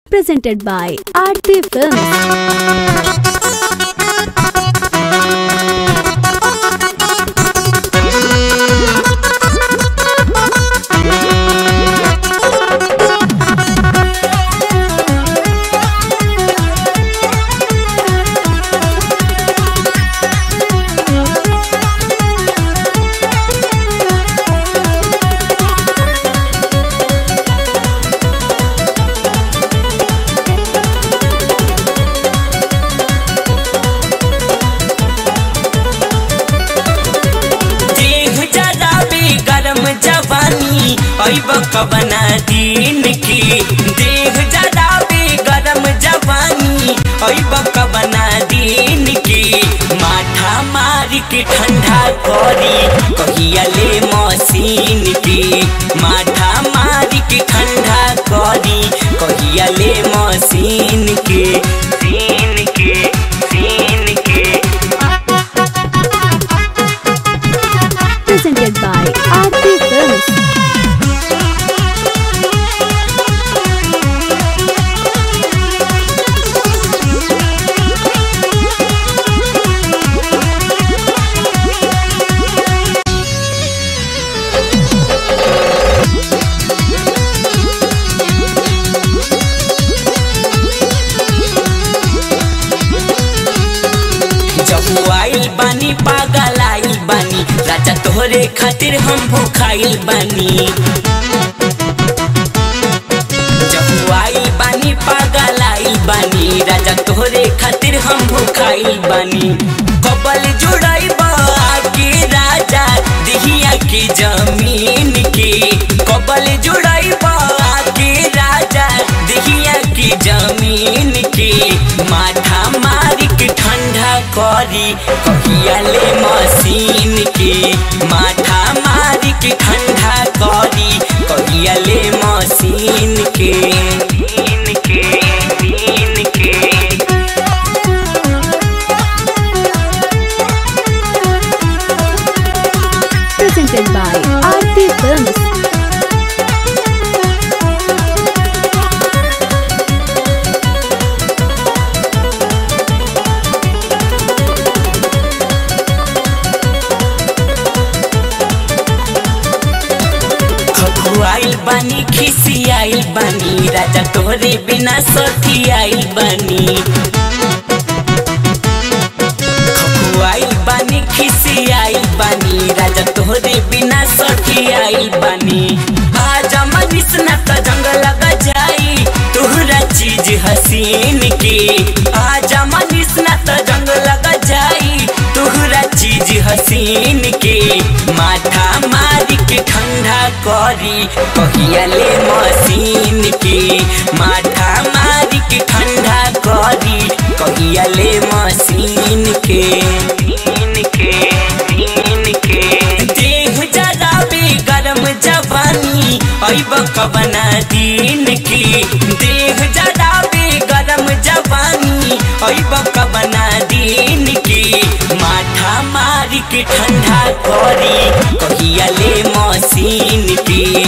presented by Aarti Films. देह जरा भी गरम जवानी ऐब कबना दिन की देह जरा भी गरम जवानी ऐब कबना दिन की माथा मार के ठंडा करी कहिया ले मशीन की माथा मार के ठंडा करी कहिया ले मशीन के सीन के सीन के Presented by Aarti Films. जब आइल बानी पागल आइल बानी राजा तोहरे खातिर हम भूखाइल बानी जब आइल बानी पागल आइल बानी राजा तोहरे खातिर हम भूखाइल बानी कबल जुड़ाई के राजा दिहिया की जमीन के कबल जुड़ाई के राजा दिहिया की जमीन के माथा मारी के ठंडा करी कहिया ले मशीन के माथा मारी के ठंडा करी कहिया ले मशीन के मशीन के मशीन के Presented by Aarti Films. खखुआइल बानी खिसियाइल बानी राजा तोहरे बिना सखी आइल बानी खखुआइल बानी खिसियाइल बानी राजा तोहरे बिना सखी आइल बानी आजा मनीष न त जंग लग जाई तोहरा चीज हसीन के आजा मनीष न त जंग लग जाई तोहरा चीज हसीन के माथा मारी के ठंडा करी कहिया ले मशीन के माथा मारी के ठंडा करी कहिया ले मशीन के मशीन के मशीन के देह जरा भी गरम जवानी ऐब कबना दिन की देह जरा भी गरम जवानी ऐब कबना दिन की माथा मारी के ठंडा करी कहिया ले मशीन की